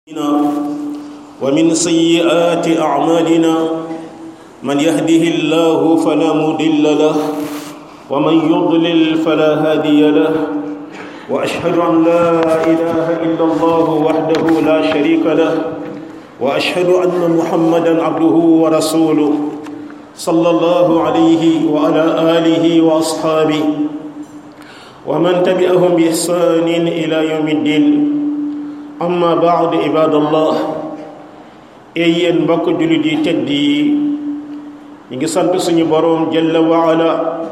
ومن سيئات أعمالنا من يهده الله فلا مضل له ومن يضلل فلا هادي له وأشهد أن لا إله إلا الله وحده لا شريك له وأشهد أن محمدا عبده ورسوله صلى الله عليه وعلى آله وأصحابه ومن تبعهم بإحسان إلى يوم الدين amma baad ibadallah ey yéen mbokk jullit yi tedd yi ñu ngi sant suñu boroom jalla waala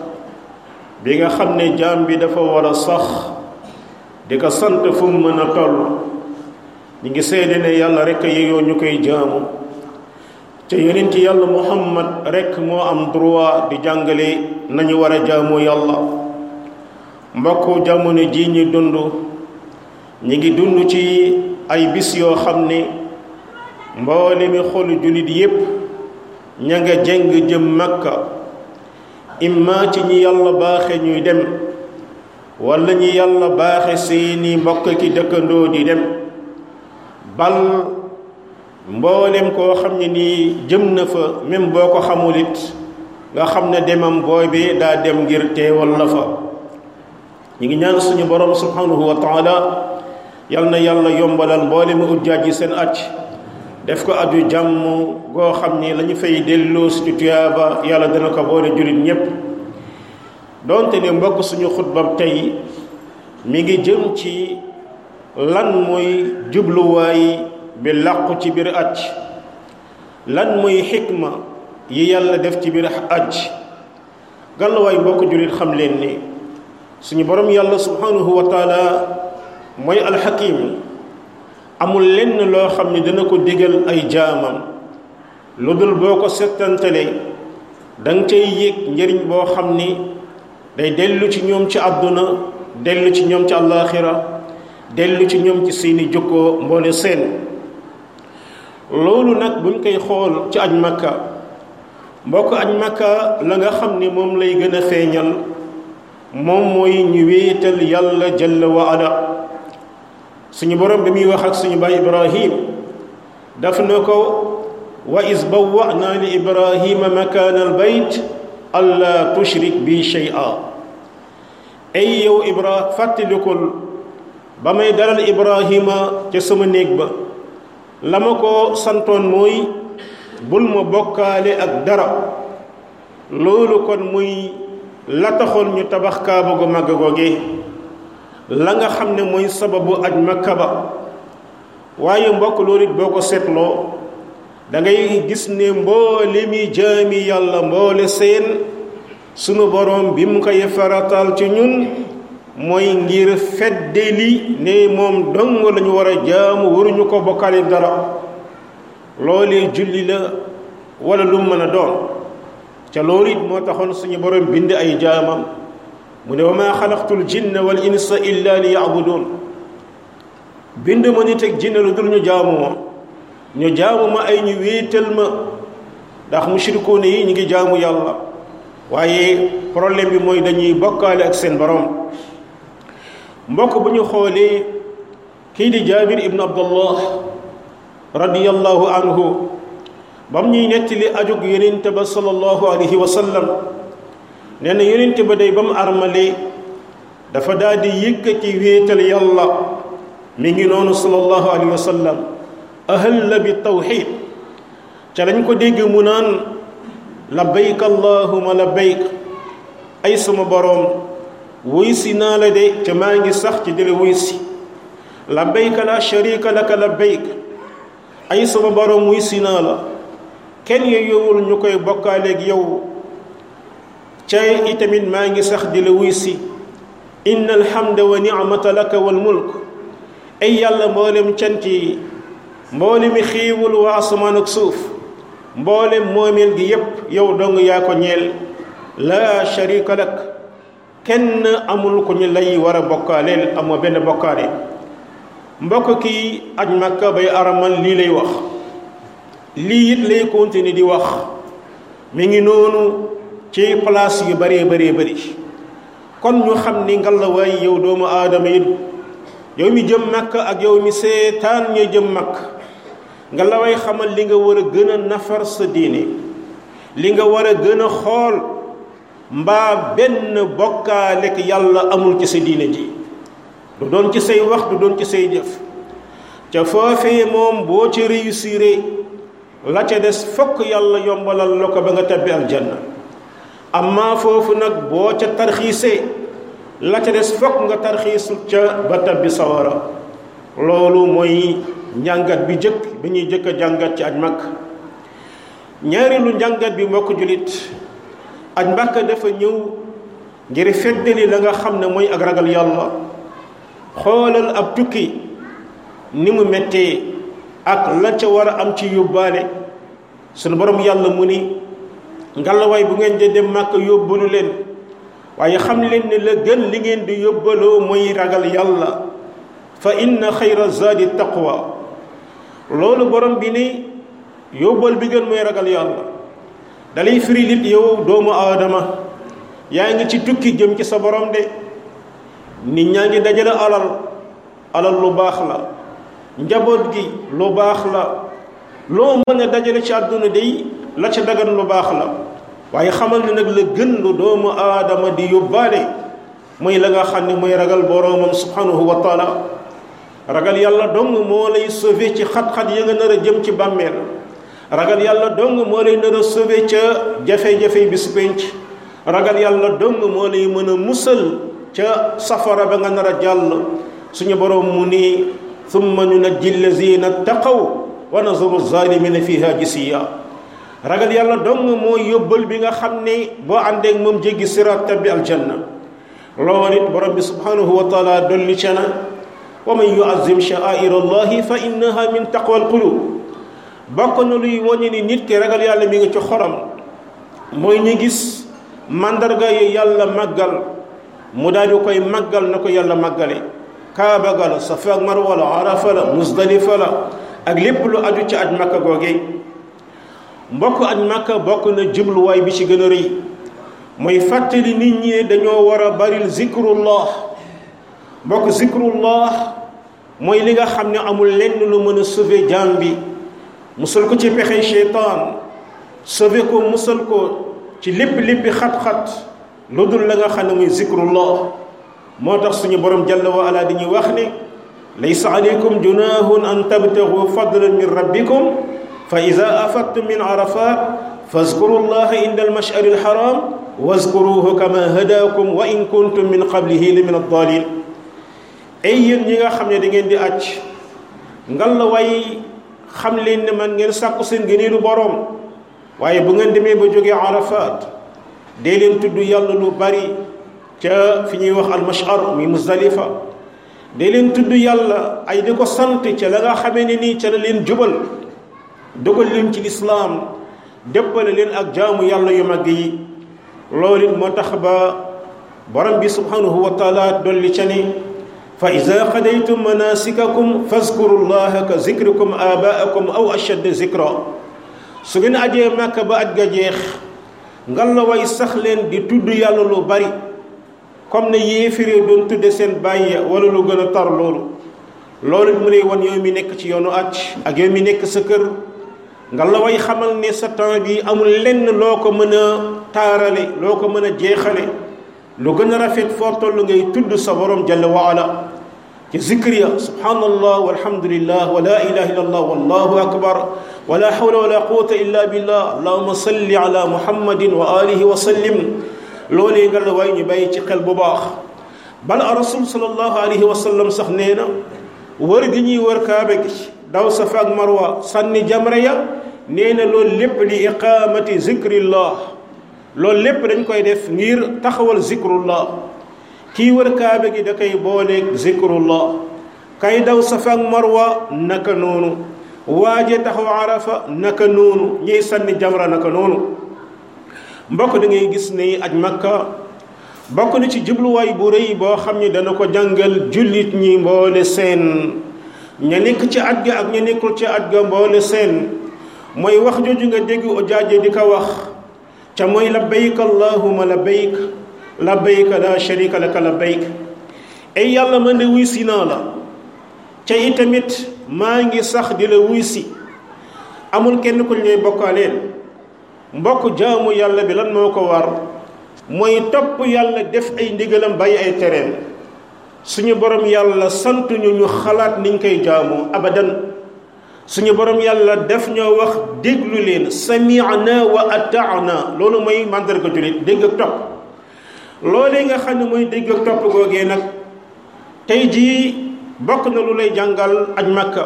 bi nga xam ne jaam bi dafa war a sax di ko sant fu mu mën a toll ñu ngi seede ne yàlla rekk yeyoo ñu koy jaamu te yonent yàlla muhammad rekk moo am droit di jàngale nañu war a jaamu yàlla mbokk jamono ji ñu dund ñi ngi dund ci ay bis yoo xam ne mboole mi xolu jullit yépp ña nga jeng jëm makka imma ci ñi yàlla baaxe ñuy dem walla ñi yàlla baaxe seeni mbokk ki dëkkandoo di dem bal mboolem koo xam ne nii jëm na fa même boo ko xamul it nga xam ne demam booy bi daa dem ngir teewal la fa ñi ngi ñaan suñu borom subhanahu wa taala yal na yàlla yombalal mboole mu ujjaaj yi seen acc def ko aju jàmm goo xam ni la ñu fay delloo ci tuyaaba yàlla dana ko boole jullit ñépp doonte ne mbokk suñu xutbab tey mi ngi jëm ci lan mooy jubluwaay bi làqu ci biir acc lan mooy xikma yi yàlla def ci biir acc gàllawaay mbokk jullit xam leen ni suñu borom yàlla subhanahu wa taala mooy alxakim amul lenn loo xam ne dana ko digal ay jaamam lu dul boo ko settantale danga cay yéeg njëriñ boo xam ni day dellu ci ñoom ci àdduna dellu ci ñoom ci àllaaxira dellu ci ñoom ci seeni jokkoo mboole seen loolu nag buñ koy xool ci aj makka mbokk aj makka la nga xam ni moom lay gën a feeñal moom mooy ñu wéetal yàlla jalla wa ala suñu borom bi muy wax ak suñu baay ibrahim daf na ko wa is bawwa'na li ibrahima makaana al bayt alla tushrik bi shay'a ay yow ibra fàttalikul ba may dalal ibrahima ca sama néeg ba la ma ko santoon mooy bul ma bokkaale ak dara loolu kon muy la taxoon ñu tabax kaaba gu màgg googe la nga xam ne mooy sababu aj makka ba waaye mbokk loolu it boo ko seetloo da ngay gis ne mboole mi jaami yàlla mboole seen sunu borom bi mu koy faratal ci ñun mooy ngir feddeli ne moom dong lañu war a jaamu waruñu ko bokkaale dara loolee julli la wala lu mën a doon ca loolu it moo taxoon suñu borom bind ay jaamam mu ne wa maa xalaqtul jinna wal insa illa li yabudun bind ma nit ak jinne lu dul ñu jaamu ma ñu jaamu ma ay ñu wéetal ma ndax mushrikuune yi ñu ngi jaamu yàlla waaye problème bi mooy dañuy bokkaale ak seen borom mbokk bu ñu xoolee kii di jaabir ibnu abdullah radiyallahu anhu bam ñuy nettali ajug yonent ba sallallahu alayhi wa sallam nee na yonent ba day ba mu armale dafa daal di yëkkati wéetal yàlla mi ngi noonu sallallahu alayhi wa sallam ahalla bi tawxid ca lañ ko dégg mu naan labbayk allahuma labbayk ay sama boroom wuy si naa la de ca maa ngi sax ci dile wuy si labbayka la sharika laka labbayk ay sama boroom wuy si naa la kenn yowul ñu koy bokkaaleeg yow cay itamit maa ngi sax di la wuy si inna alhamda wa nicmata laka wal mulk ay yàlla mboolem cant yi mboolemi xiiwul waa asamaan ak suuf mboolem moomeel gi yépp yow dong yaa ko ñeel laa sharika lak kenn amul ko ñu lay war a bokkaaleel amoo benn bokkaale mbokk kii aj makka bay aramal lii lay wax lii it lay continuer di wax mi ngi noonu ci place yu bëree bëree bëri kon ñu xam ni ngalawaay yow doomu aadama it yow mi jëm makk ak yow mi seetaan ñuy jëm makk nga la way xamal li nga war a gën a nafar sa diine li nga war a gën a xool mbaa benn bokkaalek yàlla amul ci sa diine ji du doon ci say wax du doon ci say jëf ca foofee moom boo ci réussir la ca des fokk yàlla yombalal la ko ba nga tabbi aljanna amma foofu nag boo ca tarxiisee la ca des fokk nga tarxiisu ca ba tabbi sawara loolu mooy njàngat bi jëkk bi ñuy jëkk a jàngat ci aj makk ñaareelu njàngat bi mbokk julit aj makk dafa ñëw ngir feddali la nga xam ne mooy ak ragal yàlla xoolal ab tukki ni mu mettee ak la ca war a am ci yóbbaale sunu borom yàlla mu ni ngalawaay bu ngeen de dem màkk yóbbalu leen waaye xam leen ne la gën li ngeen di yóbbaloo mooy ragal yàlla fa inna xayra zaadi taqwa loolu borom bi ni yóbbal bi gën mooy ragal yàlla dalay firi lit yow doomu aadama yaa ngi ci tukki jëm ci sa borom de nit ñaa ngi dajale alal alal lu baax la njaboot gi lu baax la loo mën a dajale ci àdduna day la ca dagan lu baax la waaye xamal ne nag la gën lu doomu aadama di yóbbaale mooy la nga xam ne mooy ragal boroomam subhanahu wa taala ragal yàlla dong moo lay sauver ci xat-xat ya nga nar a jëm ci bàmmeel ragal yàlla dong moo lay nar a sauver ca jafe-jafe bi su penc ragal yàlla dong moo lay mën a musal ca safara ba nga nar a jàll suñu boroom mu ni thumma nunajji allazina taqaw wa nazaru zalimina fiha jisiya ragal yàlla dong mooy yóbbal bi nga xam ne boo àndeek moom jéggi siraat tabbi aljanna loolu it borom bi subhanahu wa taala dolli ca na wa man yuazim sha'air allahi fa innaha min taqwa alqulub bokk na luy woñe ni nit ki ragal yàlla mi ngi ci xoram mooy ñu gis mandarga yi yàlla màggal mu daal di koy màggal na ko yàlla màggale kaaba ga la safa ak marwa la arafa la musdalifa la ak lépp lu aju ci aj makka googe mbokk aj makka bokk na jubluwaay bi ci gën a rëy mooy fàttali nit ñi dañoo war a baril zikrullah mbokk zikrullah mooy li nga xam ne amul lenn lu mën a sauver jaam bi musal ko ci pexe cheytaan sauver ko musal ko ci lépp léppi xat-xat lu dul la nga xam ne muy zikrullah moo tax suñu borom jalla wa ala dañuy wax ne laysa alaykum junahun an tabtagu fadlan min rabbikum fa ida afadtum min arafat fazkuru llaha inda almashari alharam wazkuruhu kama hadakum wa in kuntum min qablihi la min addalin ay yéen ñi nga xam ne da ngeen di acc ngal la way xam leen ne man ngeen sàkku seen gëneelu borom waaye bu ngeen demee ba jógee arafat dee leen tudd yàlla lu bari ca fi ñuy wax almashar mi muzdalifa dee leen tudd yàlla ay di ko sant ca la nga xamee ne nii ca la leen jubal dogal leen ci lislaam déppale leen ak jaamu yàlla yu mag yi loolu it moo tax ba borom bi subhanahu wa taala dolli ca ni fa ida qadaytum manasikakum fazkuru llaha ka zikrikum abaakum aw ashadda zikra su ngeen ajee màkka ba aj ga jeex ngal la way sax leen di tudd yàlla lu bari comme ne yéefiree doon tudde seen bàyyi wala lu gën a tar loolu loolu mu lay wan yow mi nekk ci yoonu aj ak yow mi nekk sa kër nga la way xamal ne sa temps bi amul lenn loo ko mën a taarale loo ko mën a jeexale lu gën a rafet foo toll ngay tudd sa borom jalla wa ala ci zikr ya subhanallah walhamdulillah wa la ilaha illa allah wallahu akbar wa la hawla wa la quwwata illa billah allahumma salli ala muhammadin wa alihi wa sallim loolee nga la way ñu bàyyi ci xel bu baax bala rasul sallallahu alayhi wa sallam sax nee na wër gi ñuy wër kaaba gi daw safa ak marwa sànni jamra ya nee na loolu lépp li iqamati zikrillah loolu lépp dañ koy def ngir taxawal zikrullah kii wër kaaba gi da koy booleeg zikrullah kay daw safa ak marwa naka noonu waaje taxaw arafa naka noonu ñiy sànni jamra naka noonu mbokk da ngay gis ne aj makka bokk na ci jubluwaay bu rëy boo xam ne dana ko jàngal jullit ñi mboole seen ña nekk ci aj ga ak ña nekkul ci aj ga mboole seen mooy wax jooju nga dégg ojaaje di ko wax ca mooy labbayk allahuma labbayk labbayk la sharika laka labbayk ay yàlla man de wuy si naa la ca itamit maa ngi sax di la wuy si amul kenn ku ñuy bokkaaleel mbokk jaamu yàlla bi lan moo ko war mooy topp yàlla def ay ndigalam bàyyi ay tereem suñu borom yàlla sant ñu ñu xalaat niñ koy jaamoo abadan suñu borom yàlla def ñoo wax déglu leen sami'na wa ata'na loolu mooy màndarga jullit dégg ak topp loolee nga xam ne mooy dégg ak topp googee nag tey jii bokk na lu lay jàngal aj makka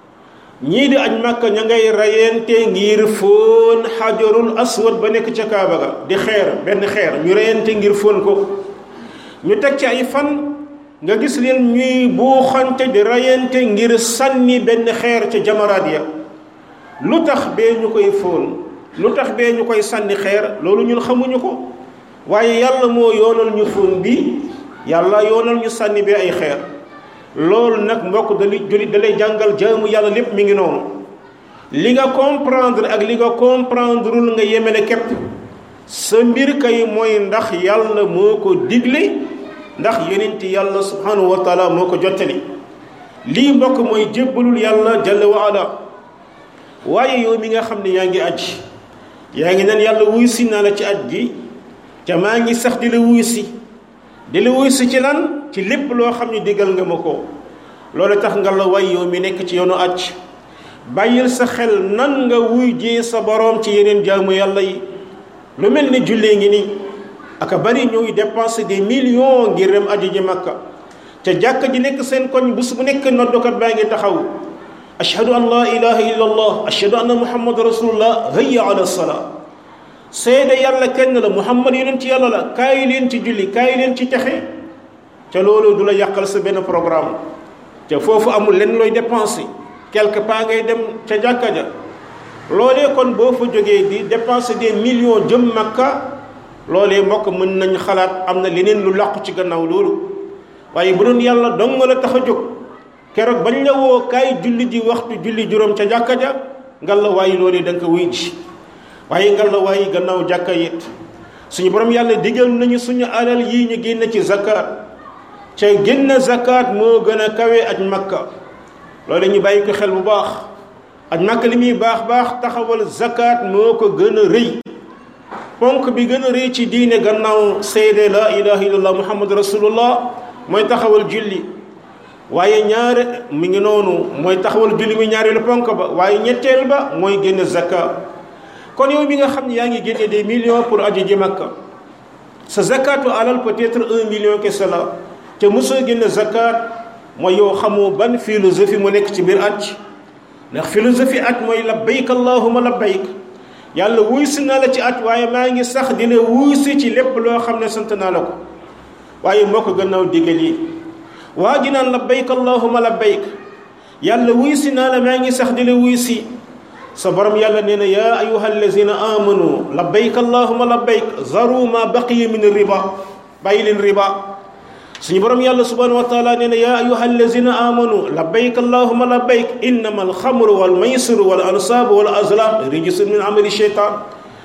ñii di aj makka ña ngay rayante ngir fóon xajarul aswad ba nekk ca kaaba ga di xeer benn xeer ñu rayante ngir fóon ko ñu teg ci ay fan nga gis leen ñuy buuxante di rayante ngir sànni benn xeer ca jamaraat ya lu tax bee ñu koy fóon lu tax bee ñu koy sànni xeer loolu ñun xamuñu ko waaye yàlla moo yoonal ñu fóon bi yàlla yoonal ñu sànni bee ay xeer loolu nag mbokk dali julit da lay jàngal jaamu yàlla lépp mi ngi noonu li nga comprendre ak li nga comprendreul nga yemele képp sa mbir kay mooy ndax yàlla moo ko digle ndax yonenti yàlla subhanahu wa taala moo ko jottali lii mbokk mooy jébbalul yàlla jalla wa ala waaye yow mi nga xam ne yaa ngi aj yaa ngi naan yàlla wuy si naa la ci aj gi ca maa ngi sax di la wuy si di la wuy si ci lan ci lépp loo xam ne digal nga ma ko loolu tax nga la way yow mi nekk ci yoonu aj bàyyil sa xel nan nga wuy jee sa boroom ci yeneen jaamu yàlla yi lu mel ni jullee ngi nii aka bari ñuy dépenser des millions ngir dem aji ji makka te jàkka ji nekk seen koñ bés bu nekk noddukat baa ngi taxaw ashhadu an la ilaha illa allah ashhadu anna muhammad rasulullah hayya ala salaa seede yàlla kenn la muhammad yonent ci yàlla la kaay leen ci julli kaay leen ci texe ca loolu du la yàqal sa benn programme te foofu amul lenn looy dépenser quelque part ngay dem ca jàkka ja loolee kon boo fa jógee di dépenser des millions jëm makka loolee mbokk mën nañ xalaat am na leneen lu làqu ci gannaaw loolu waaye bu doon yàlla dong la tax a jóg keroog bañ la woo kaay julli ji waxtu julli juróom ca jàkka ja ngal la waaye loolee da nga ko wuy ji waaye ngal la waaye gannaaw jàkka it suñu borom yàlla digal nañu suñu alal yii ñu génn ci zakat ca génn zakat moo gën a kawe aj makka loolu ñu bàyyi ko xel bu baax aj makka li muy baax baax taxawal zakat moo ko gën a rëy ponk bi gën a rëy ci diine gannaaw seede la ilaha illallah muhammad rasulullah mooy taxawal julli waaye ñaare mi ngi noonu mooy taxawal julli mi ñaareelu ponk ba waaye ñetteel ba mooy génn zakat kon yow mi nga xam ne yaa ngi génne des millions pour aji ji makka sa zakatu alal peut-être un million kese la te mosoo génne zakat mooy yow xamoo ban philosophie mu nekk ci biir aj ndax philosophie aj mooy labbayk allahuma labbayk yàlla wuy si naa la ci aj waaye maa ngi sax dina wuy si ci lépp loo xam ne sant naa la ko waaye moo ko gannaaw digal yi waa ji naan labbayk allahuma labbayk yàlla wuy si naa la maa ngi sax dina wuy si sa borom yàlla nee na yaa ayuha allazina amanu labbayk allahuma labbayk zaru ma baqiya min riba bàyyi leen riba suñu borom yàlla subhanahu wa taala nee na yaa ayuha allazina amanu labbayk allahuma labbayk innama alxamru wal maysiru wal ansaabu wal azlam rijsun min amali sheytan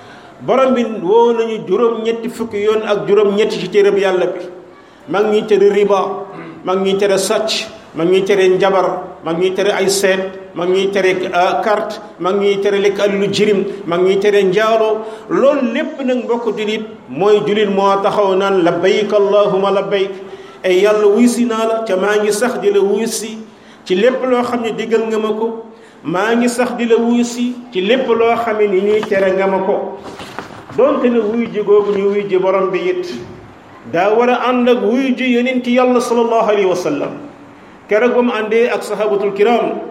borom bi woo nañu juróom-ñetti fukki yoon ak juróom-ñetti ci téereb yàlla bi mag ñuy tere riba mag ñuy tere sàcc mag ñuy tere njabar mag ñuy tere ay seet mag ñuy tere carte mag ñuy tere lekk alalu jirim mag ñuy tere njaaloo loolu lépp nag mbokk julit mooy julit moo taxaw naan labbayk allahuma labbayk ay yàlla wuy si naa la ca maa ngi sax di la wuy si ci lépp loo xam ne diggal nga ma ko maa ngi sax di la wuy si ci lépp loo xam ne ni ñuy tere nga ma ko donte ne wuy ji googu ñu wuy ji borom bi it daa war a ànd ak wuy ji yonent yàlla sallallahu alayhi wa sallam keroog ba mu àndee ak sahabatul kiram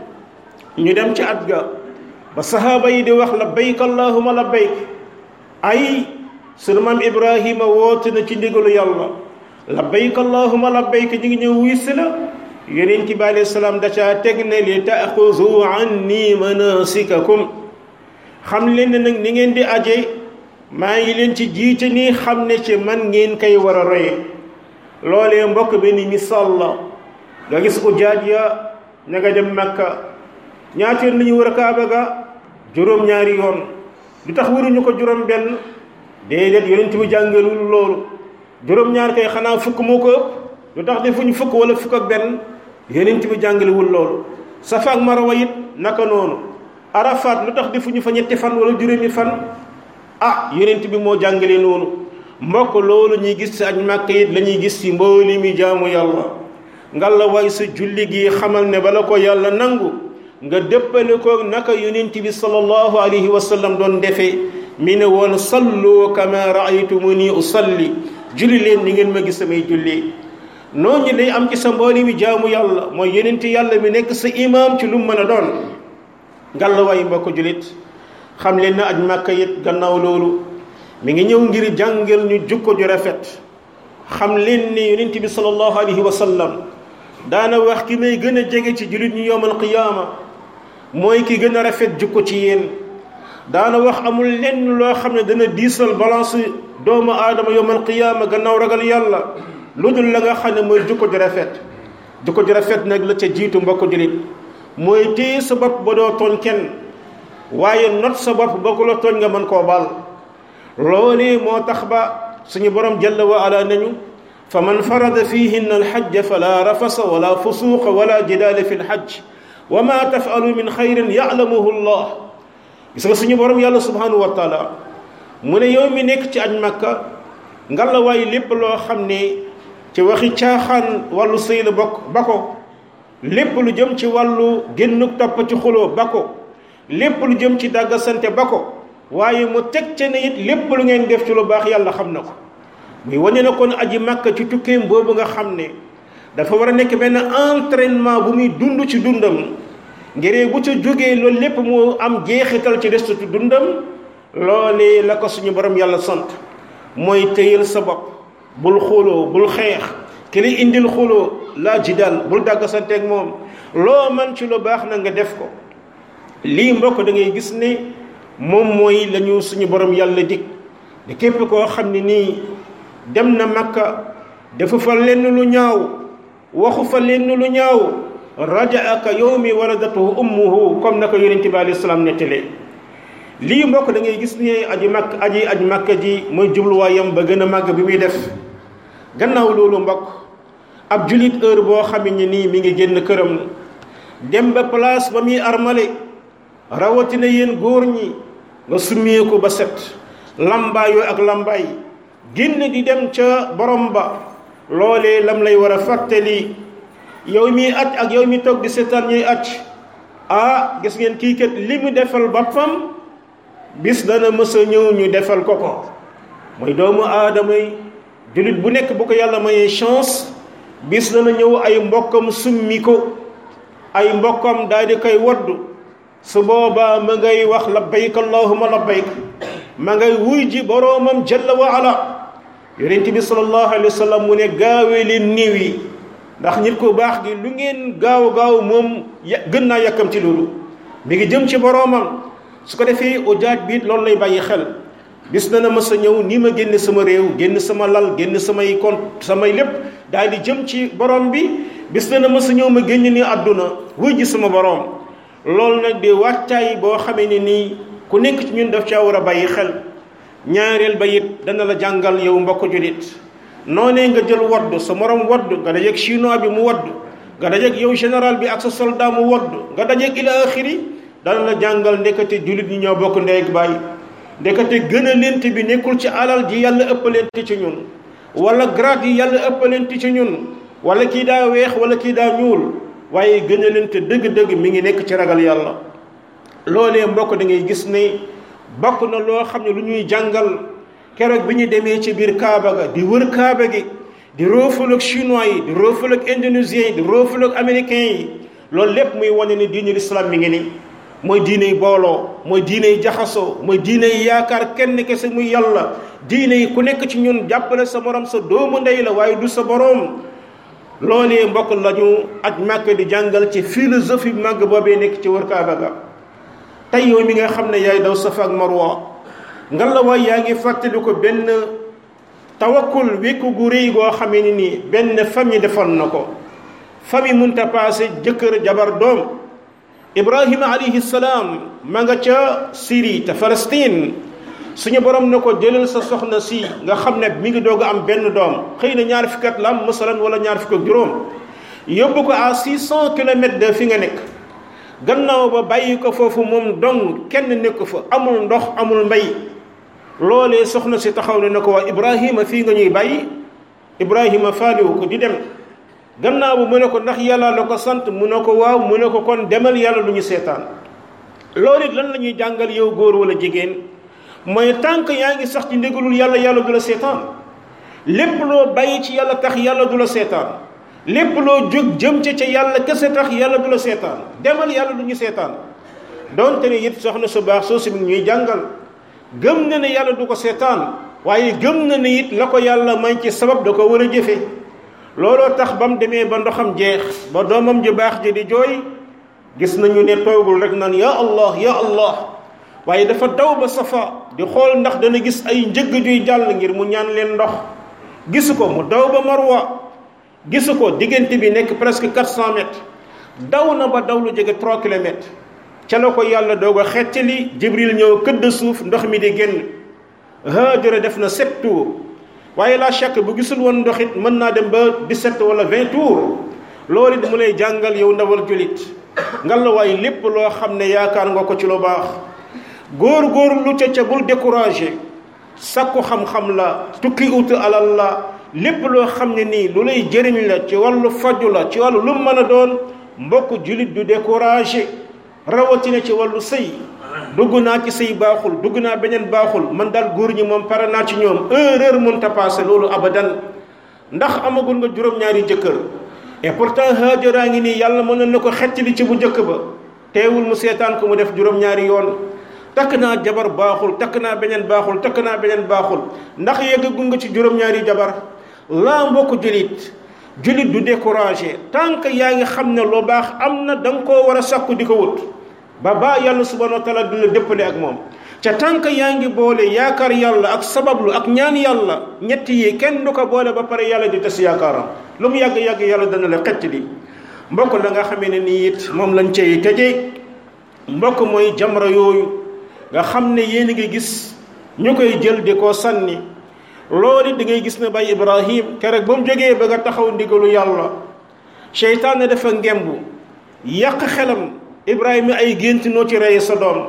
ñu dem ci at ga ba sahaaba yi di wax labbayk allahuma labbayk ay sunu maam ibrahima woote na ci ndigalu yàlla labbayk allahuma labbayk ñu ngi ñëw wuy si la yonent bi alayhi salaam da caa teg ne li taaxuzu anni manasikakum xam leen ne nag ni ngeen di aje maa ngi leen ci jiite nii xam ne ci man ngeen koy war a roye loolee mbokk bi ni misaal la nga gis ujaaj ya ña nga dem makka ñaata yoon la ñu war a kaaba ga juróom-ñaari yoon lu tax waruñu ko juróom benn déedéet yonent bi jàngalul loolu juróom-ñaar kay xanaa fukk moo ko ëpp lu tax defuñu fukk wala fukk ak benn yonent bi jàngalewul loolu safa ak marwa it naka noonu arafat lu tax defuñu fa ñetti fan wala juróomi fan ah yonent bi moo jàngale noonu mbokk loolu ñuy gis ci aj màkk it la ñuy gis ci mbooli mi jaamu yàlla ngalla waay sa julli gi xamal ne bala ko yàlla nangu nga déppale ko naka yonent bi sallallahu alayhi wa sallam doon defee mi ne woon sallu kama raaytumuni usalli julli leen ni ngeen ma gis samay julli noonu lay am ci sa mbooli mi jaamu yàlla mooy yonent yàlla mi nekk sa imaam ci lu mu mën a doon ngalla waay mbokk jullit xam leen na aj màkka it gannaaw loolu mi ngi ñëw ngir jàngal ñu jukko ju rafet xam leen ne yonent bi sallallahu alayhi wa sallam daana wax ki may gën a jege ci jullit ñu yowmal qiyaama mooy ki gën a rafet jukko ci yéen daana wax amul lenn loo xam ne dana diisal balance doomu aadama yowmal qiyaama gannaaw ragal yàlla lu dul la nga xam ne mooy jukko ju rafet jukko ju rafet nag la ca jiitu mbokk jullit mooy téye sa bopp ba doo tooñ kenn waaye not sa bopp ba ku la tooñ nga mën koo baal loolee moo tax ba suñu borom jalla wa ala nañu fa man farada fihinna alxajja fala rafasa wala fusuqa wala jidaala fi lxajj wa ma tafalu min xayrin yalamuhu llah gis nga suñu borom yàlla subhanahu wa taala mu ne yow mi nekk ci aj makka ngalla waay lépp loo xam ne ci waxi caaxaan wàllu sëy la bokk ba ko lépp lu jëm ci wàllu génnuk topp ci xuloo ba ko lépp lu jëm ci dàggasante ba ko waaye mu teg ca ne it lépp lu ngeen def ci lu baax yàlla xam na ko muy wane na kon aji màkka ci tukkeem boobu nga xam ne dafa war a nekk benn entraînement bu muy dund ci dundam ngiree bu ca jógee loolu lépp mu am jeexital ci destutu dundam loolee la ko suñu borom yàlla sant mooy téyal sa bopp bul xuloo bul xeex ki lay indil xuloo laa jidaal bul dàggasanteeg moom loo man ci lu baax na nga def ko lii mbokk da ngay gis ne moom mooy lañu suñu borom yàlla dig de képp koo xam ne nii dem na makka dafa fa lenn lu ñaaw waxu fa lenn lu ñaaw rajaaka yawmi waladatuhu ummuhu comme naka yonente bi alayhi salaam nettalee lii mbokk da ngay gis ne aji makk aji aj makka ji mooy jubluwaayam ba gën a màgg bi muy def gannaaw loolu mbokk ab julit heure boo xam ne nii mi ngi génn këram dem ba place ba muy armale rawatina yéen góor ñi nga summeeku ba set lambaayoo ak lambaay génn di dem ca borom ba loolee lam lay war a fàttali yow mi aj ak yow mi toog di seetaan ñuy aj ah gis ngeen kii kat li mu defal boppam bis dana mës a ñëw ñu defal ko ko mooy doomu aadama yi jullit bu nekk bu ko yàlla mayee chance bis dana ñëw ay mbokkam summi ko ay mbokkam daal di koy waddu su boobaa ma ngay wax labbayk allahuma labbayk ma ngay wuy ji boroomam jalla wa ala yonent bi sallallahu alayhi wa sallam mu ne gaawee leen niiw yi ndax nit ku baax gi lu ngeen gaaw gaaw moom gën naa yàkkam ci loolu mi ngi jëm ci boroomam su ko defee ujaaj bi loolu lay bàyyi xel bis dana mës a ñëw nii ma génn sama réew génn sama lal génn samay compte samay lépp daal di jëm ci borom bi bis dana mës a ñëw ma génn ni àdduna wuy ji sama borom loolu nag di wàccaay boo xamee ne nii ku nekk ci ñun daf caa war a bàyyi xel ñaareel ba it dana la jàngal yow mbokk julit noonee nga jël wadd sa morom wadd nga dajeeg chinois bi mu wadd nga dajeeg yow général bi ak sa soldat mu wadd nga dajeeg ila axiri dana la jàngal ndekete julit ñi ñoo bokk ndey ak bàyyi ndekete gën a lent bi nekkul ci alal ji yàlla ëppalente ci ñun wala grade yi yàlla ëppalente ci ñun wala kii daa weex wala kii daa ñuul waaye gën a lente dëgg-dëgg mi ngi nekk ci ragal yàlla loolee mbokk da ngay gis ne bokk na loo xam ne lu ñuy jàngal keroog bi ñu demee ci biir Kaaba ga di wër Kaaba gi di roofal ak chinois yi di roofal ak indonésien yi di roofal ak américain yi loolu lépp muy wane ne diine l'islam mi ngi nii mooy diine yi booloo mooy diine yi jaxasoo mooy diine yi yaakaar kenn kese muy yàlla diine yi ku nekk ci ñun jàppale sa morom sa doomu ndey la waaye du sa boroom loolee mbokk lañu aj màkk di jàngal ci philosophie màgg boobee nekk ci wër Kaaba ga tey yow mi nga xam ne yaay daw Safa ak Marwa nga la waay yaa ngi fàttali ko benn tawakkul wékku gu rëy goo xamee ni nii benn famille defoon na ko famille munta passé jëkkër jabar doom ibrahima alayhi salaam ma nga ca Syrie te Palestine suñu borom na ko jëlal sa soxna si nga xam ne mi ngi doog a am benn doom xëy na ñaar fukki at la am masalan wala ñaar fukk ak juróom yóbbu ko à six cent kilomètres de fi nga nekk gannaaw ba bàyyi ko foofu moom dong kenn nekk fa amul ndox amul mbay loolee soxna si taxaw ne na ko waa Ibrahima fii nga ñuy bàyyi Ibrahima faaliwu ko di dem gannaaw ba mu ne ko ndax yàlla la ko sant mu ne ko waaw mu ne ko kon demal yàlla lu ñu seetaan loolu it lan la ñuy jàngal yow góor wala jigéen mooy tànk yaa ngi sax ci ndigalul yàlla yàlla du la seetaan lépp loo bàyyi ci yàlla tax yàlla du la seetaan lépp loo jóg jëm ca ca yàlla kese tax yàlla du la seetaan demal yàlla du ñu seetaan donte ne it soxna su baax soo si ñuy jàngal gëm na ne yàlla du ko seetaan waaye gëm na ne it la ko yàlla may ci sabab da ko war a jëfe looloo tax ba mu demee ba ndoxam jeex ba doomam ju baax ji di jooy gis nañu ne toogul rek naan ya allah ya allah waaye dafa daw ba safa di xool ndax dana gis ay njëgg juy jàll ngir mu ñaan leen ndox gisu ko mu daw ba marwa gisu ko diggante bi nekk presque 400 mètres daw na ba daw lu jege 3 kilomètres ca la ko yàlla doog a xettali jibril ñëw këdd suuf ndox mi di génn Haajara def na sept tours waaye la chaque bu gisul woon ndox it mën naa dem ba 17 wala 20 tours loolu it mu lay jàngal yow ndawal julit ngal la waaye lépp loo xam ne yaakaar nga ko ci lu baax góor góor lu ca ca bul découragé sakku xam-xam la tukki ut alal la lépp loo xam ne nii lu lay jëriñ la ci wàllu faju la ci wàllu lu mën a doon mbokk julit du découragé rawatina ci wàllu sëy dugg naa ci sëy baaxul dugg naa beneen baaxul man daal góor ñi moom pare naa ci ñoom erreur mënta passé loolu abadan ndax amagul nga juróom-ñaari jëkkër et pourtant Haajara ngi nii yàlla mën na ko xecc li ci bu njëkk ba teewul mu seetaan ko mu def juróom-ñaari yoon takk naa jabar baaxul takk naa beneen baaxul takk naa beneen baaxul ndax yeggagu nga ci juróom-ñaari jabar laa mbokk julit julit du découragé tant que yaa ngi xam ne lu baax am na da nga koo war a sakku di ko wut ba baa yàlla subhanahu wa taala du la dëppale ak moom ca tant que yaa ngi boole yaakaar yàlla ak sabablu ak ñaan yàlla ñett yi kenn du ko boole ba pare yàlla di tas yaakaaram lu mu yàgg-yàgg yàlla dana la xett li mbokk la nga xamee ne nii it moom lañ cay tëjee mbokk mooy jamra yooyu nga xam ne yéen a ngi gis ñu koy jël di ko sànni loolu da ngay gis ne bay ibrahim keroog ba mu jógee ba nga taxaw ndigalu yàlla seytaane dafa ngembu yàq xelam ibrahima ay gént noo ci rey sa doom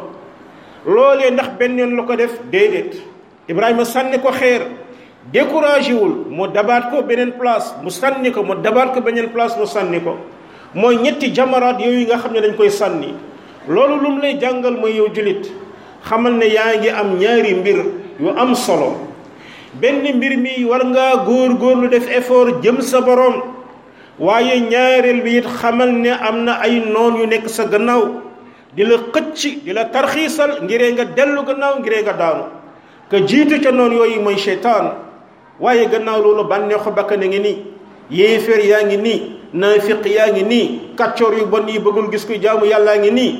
loolee ndax benn yoon la ko def déedéet ibrahima sànni ko xeer découragé wul mu dabaat ko beneen place mu sànni ko mu dabaat ko beneen place mu sànni ko mooy ñetti jamaraat yooyu nga xam ne dañ koy sànni loolu lu mu lay jàngal mooy yow julit xamal ne yaa ngi am ñaari mbir yu am solo benn mbir mi war ngaa góor góorlu def effort jëm sa borom waaye ñaareel bi it xamal ne am na ay noon yu nekk sa gannaaw di la xëcc di la tarxiisal ngiree nga dellu gannaaw ngiree nga daanu ka jiitu ca noon yooyu mooy seytaan waaye gannaaw loolu bànneexu bakkan a ngi nii yéeféer yaa ngi nii naafiq yaa ngi nii kàccoor yu bon yi bëggul gis kuy jaamu yàllaa ngi nii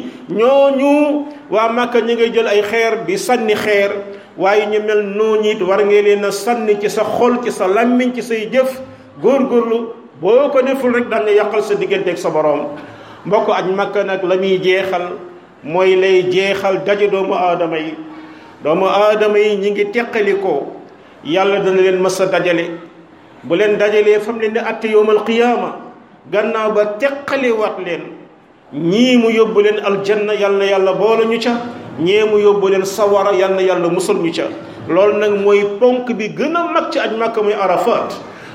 ñooñu waa Màkka ñi ngay jël ay xeer di sànni xeer waaye ñu mel noonu it war ngeen leen a sànni ci sa xol ci sa làmmiñ ci say jëf góorgóorlu boo ko deful rek daan nga yàqal sa digganteeg sa borom mbokk aj Makka nag la muy jeexal mooy lay jeexal daje doomu aadama yi doomu aadama yi ñi ngi teqali ko yàlla dana leen mës a dajale bu leen dajalee fam leen di atte yowmal qiyaama gannaaw ba teqali wat leen ñii mu yóbbu leen aljanna yal na yàlla boole ñu ca ñee mu yóbbu leen sawara yal na yàlla musal ñu ca loolu nag mooy ponk bi gën a mag ci aj Makka muy Arafat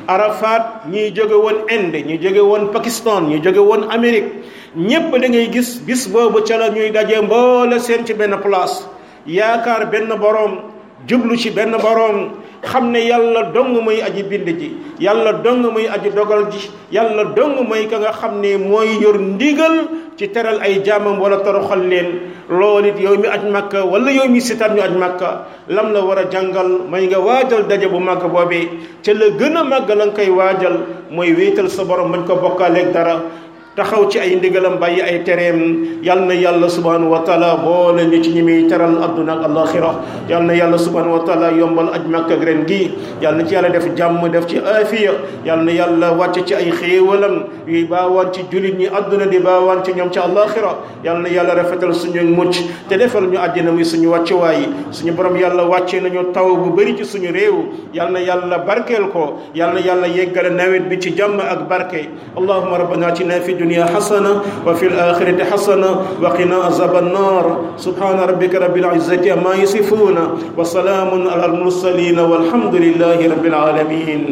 Arafat ñiy jóge woon Inde ñu jóge woon Pakistan ñu jóge woon Amérique ñépp da ngay gis bis boobu ca la ñuy daje mboole seen ci benn place yaakaar benn boroom jublu ci benn boroom xam ne yàlla dong mooy aji bind ji yàlla dong mooy aji dogal ji yàlla dong mooy ka nga xam ne mooy yor ndigal ci teral ay jaamam wala toroxal leen loolu it yow mi aj makka wala yow mi sitaan ñu aj makka lam la war a jàngal may nga waajal daje bu màgg boobee ca la gën a màgg la nga koy waajal mooy wéetal sa borom bañ ko bokkaaleeg dara taxaw ci ay ndigalam bàyyi ay tereem yal na yàlla subhanahu wa taala boole ñu ci ñi muy teral adduna ak alaxira yal na yàlla subhanahu wa taala yombal aj makka ak ren gi yal na ci yàlla def jàmm def ci aafiya yal na yàlla wàcce ci ay xéewalam yuy baawaan ci julit ñi adduna di baawaan ci ñoom ci alaxira yal na yàlla rafetal suñu mucc te defal ñu àddina muy suñu wàccuwaay suñu borom yàlla wàcce nañu taw bu bëri ci suñu réew yal na yàlla barkeel ko yal na yàlla yeggale nawet bi ci jàmm ak barke allahuma rabbana atina fi dunya hasana wa fi alakhirati hasana wa qina azab annar subhana rabbika rabbil izzati amma yasifuna wa salamun ala al mursalin walhamdulillahi rabbil alamin